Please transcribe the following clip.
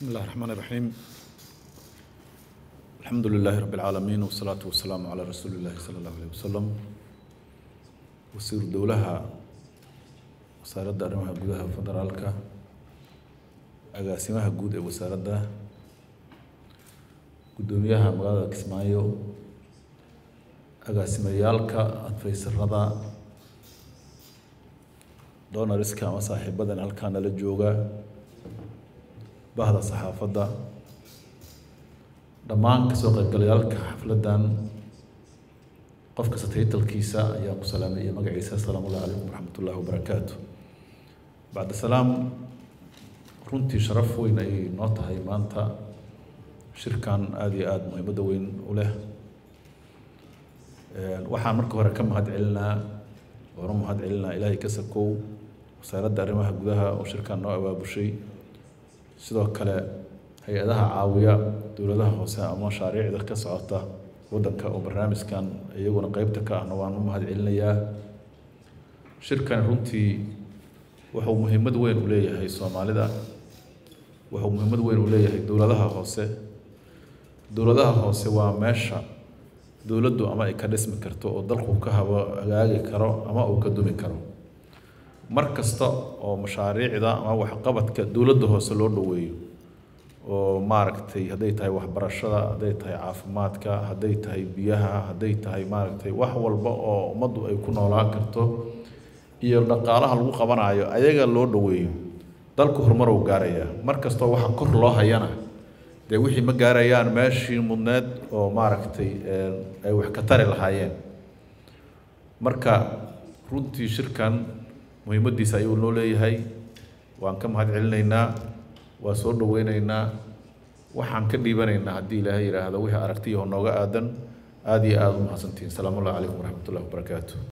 بسم الله الرحمن الرحيم الحمد لله رب العالمين والصلاة والسلام على رسول الله صلى الله عليه وسلم wasiir dowlaha wasaaradda arrimaha gudaha federaalka agaasimaha guud ee wasaaradda guddoomiyaha magaalada kismaayo agaasimayaalka adfaysarada donariska ama saaxiibadan halkaa nala jooga bahda saxaafadda dhammaan kasoo qaybgalayaalka xafladdan qof kasta taytalkiisa ayaa ku salaamay iyo magaciisa asalaamu ullahi calaykum waraxmat ullahi wabarakaatu bacda salaam runtii sharaf weyn ayay noo tahay maanta shirkan aada iyo aada muhiimadda weyn u leh waxaan marka hore ka mahad celinaa oona mahad celinaa ilaahay ka sakow wasaaradda arrimaha gudaha oo shirkan noo abaabushay sidoo kale hay-adaha caawiya dowladaha hoose ama mashaariicda ka socota waddanka oo barnaamijkan iyaguna qeybta ka ahna waan u mahad celinayaa shirkan runtii wuxuu muhiimad weyn u leeyahay soomaalida wuxuu muhiimad weyn u leeyahay dowladaha hoose dowladaha hoose waa meesha dowladdu ama ay ka dhismi karto oo dalku ka habo hagaagi karo ama uu ka dumi karo mar kasta oo mashaariicda ama waxqabadka dowladda hoose loo dhoweeyo oo maaragtay hadday tahay waxbarashada hadday tahay caafimaadka hadday tahay biyaha hadday tahay maaragtay wax walba oo ummaddu ay ku noolaan karto iyo dhaqaalaha lagu qabanayo ayaga loo dhoweeyo dalku horumarow gaaraya mar kastoo waxa kor loo hayana dee wixii ma gaarayaan meeshii mudneed oo maaragtay ay wax ka tari lahaayeen marka runtii shirkan muhiimaddiisa ayuu noo leeyahay waan ka mahad celinaynaa waa soo dhaweyneynaa waxaan ka dhiibanaynaa haddii ilaahay yidhaahdo wixii aragtiyaho nooga aadan aada iyo aada u mahadsantihiin salaamu ullahi calaykum waraxmat ullahi wabarakaatu